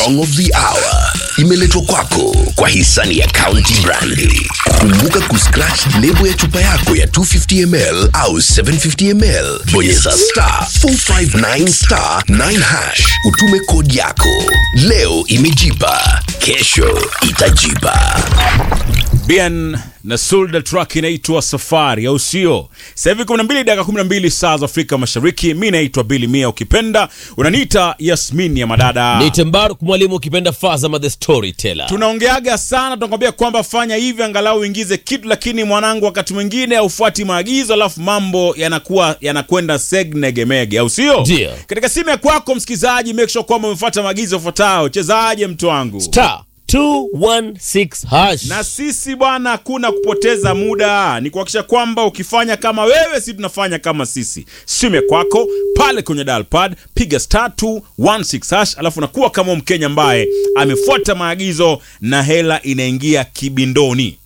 song of the hour imeletwa kwako kwa hisani ya County Brandi. Kumbuka kuscratch lebo ya chupa yako ya 250 ml au 750 ml, bonyeza star 459 star 9 hash, utume kodi yako. Leo imejipa, kesho itajipa. Bien na Sulda track inaitwa Safari au sio? Sasa hivi 12 dakika 12 saa za Afrika Mashariki. Mimi naitwa Billy Mia, ukipenda unaniita Yasmin ya madada. Niite Mbaruk mwalimu ukipenda Fazama the storyteller. Tunaongeaga sana, tunakwambia kwamba fanya hivi angalau uingize kitu, lakini mwanangu, wakati mwingine haufuati maagizo, alafu mambo yanakuwa yanakwenda segnegemege, au sio? Ndio. Katika simu ya kwako msikizaji, make sure kwamba umefuata maagizo yafuatayo. Chezaje mtu wangu? Star 216 hash. na sisi bwana, hakuna kupoteza muda, ni kuhakikisha kwamba ukifanya kama wewe, si tunafanya kama sisi. Simu ya kwako pale kwenye dial pad, piga star 216 hash, alafu nakuwa kama Mkenya ambaye amefuata maagizo na hela inaingia kibindoni.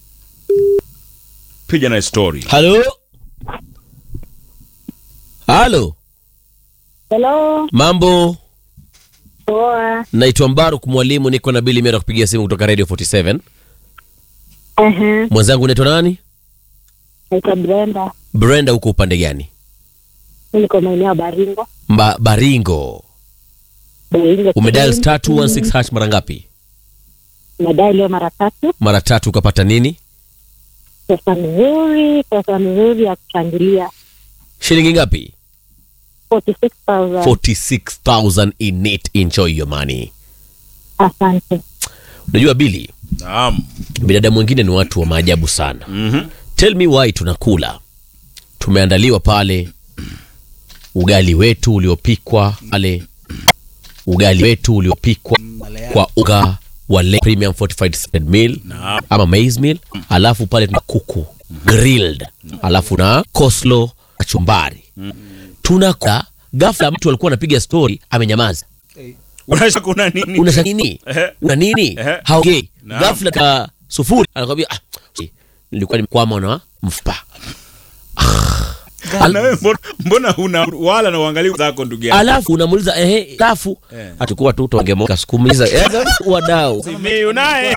Piga na story. Halo. Halo. Hello, Mambo. poa. Naitwa Mbaruk mwalimu niko na Billy Mera kupigia simu kutoka Radio 47. Ehe, Mwenzangu unaitwa nani? naitwa Brenda. Brenda huko upande gani? Mimi niko maeneo ya Baringo. Mba, Baringo. Baringo. Umedial star 216 hash mara ngapi? Nadai leo mara tatu. Mara tatu ukapata nini? Pesa nzuri, pesa nzuri ya kuchangilia. Shilingi ngapi? 46,000. 46000 in it. Enjoy your money. Asante. Unajua Billy, Naam. binadamu wengine ni watu wa maajabu sana. Mhm. Tell me why tunakula. Tumeandaliwa pale ugali wetu uliopikwa pale ugali wetu uliopikwa kwa unga wa Le premium fortified salted meal ama maize meal, alafu pale tuna kuku grilled, alafu na coleslaw kachumbari. Tunakula ghafla, mtu alikuwa anapiga story amenyamaza. Unasha kuna nini? Una nini? Ehe. Una nini? Ehe. Haongei. Naam. Ghafla ka sufuri anakwambia ah, nilikuwa nimekwama na mfupa. Na wewe mbona, mbona huna wala na uangalia zako ndugu yangu? alafu unamuuliza ehe, kafu Eh. atakuwa tu tongemoka sikumiza wadau Mimi unaye.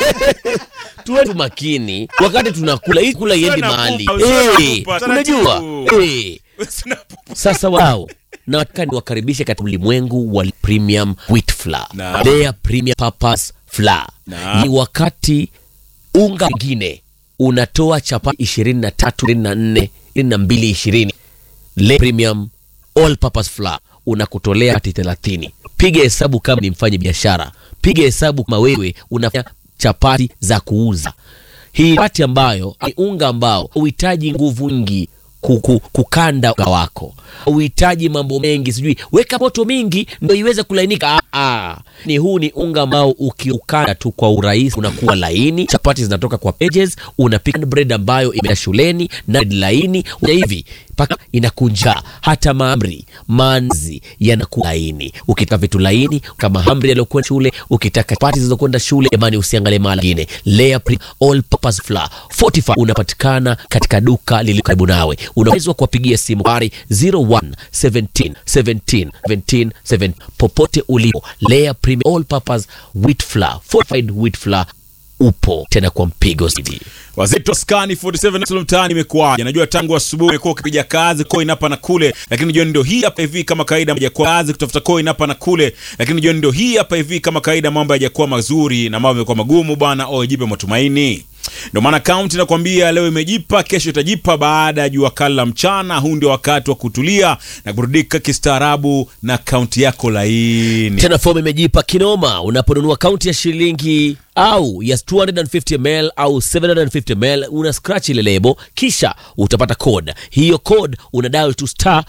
tuwe tu makini wakati tunakula hii kula iendi Usiwe na mahali pupa, usiwe na Eh, pupa, unajua taratibu. Eh, sasa wadau nataka niwakaribishe katika ulimwengu wa premium wheat flour Naam. Their premium purpose flour Naam. ni wakati unga mwingine unatoa chapati 23 24 22 20 Le premium all purpose flour unakutolea hati 30 piga hesabu kama ni mfanye biashara piga hesabu kama wewe unafanya chapati za kuuza hii chapati ambayo ni unga ambao uhitaji nguvu nyingi kuku, kukanda unga wako uhitaji mambo mengi sijui weka moto mingi ndo iweze kulainika ah, ah. ni huu ni unga ambao ukiukanda tu kwa urahisi unakuwa laini chapati zinatoka kwa pages unapika bread ambayo imeenda shuleni na bread laini una hivi mpaka inakunja hata maamri manzi yanakuwa laini ukitaka vitu laini kama hamri yaliokuwa shule ukitaka chapati zilizokwenda shule jamani usiangalie mara nyingine layer pre all purpose flour 45 unapatikana katika duka lililo karibu nawe unaweza kuwapigia simu bari 01 17 17 17 7 popote ulipo layer premium all purpose wheat flour fortified wheat flour upo tena kwa mpigo zaidi Wazito skani 47 Salum mtaani imekuwaje? Najua tangu asubuhi umekuwa ukipiga kazi coin hapa na kule, lakini jioni ndio hii hapa hivi kama kawaida hajakuwa kazi kutafuta coin hapa na kule, lakini jioni ndio hii hapa hivi kama kawaida mambo hayajakuwa mazuri na mambo yamekuwa magumu bwana. Oh, jipe matumaini. Ndio maana kaunti nakwambia leo imejipa, kesho itajipa baada ya jua kali la mchana. Huu ndio wakati wa kutulia na kuburudika kistaarabu na kaunti yako laini. tena fomu imejipa kinoma unaponunua kaunti ya shilingi au ya 250 ml au 750 ml una scratch ile lebo kisha utapata code hiyo code una dial to star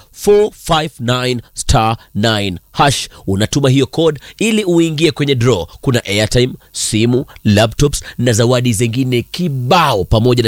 459 star 9 hash unatuma hiyo code ili uingie kwenye draw kuna airtime simu laptops na zawadi zingine kibao pamoja na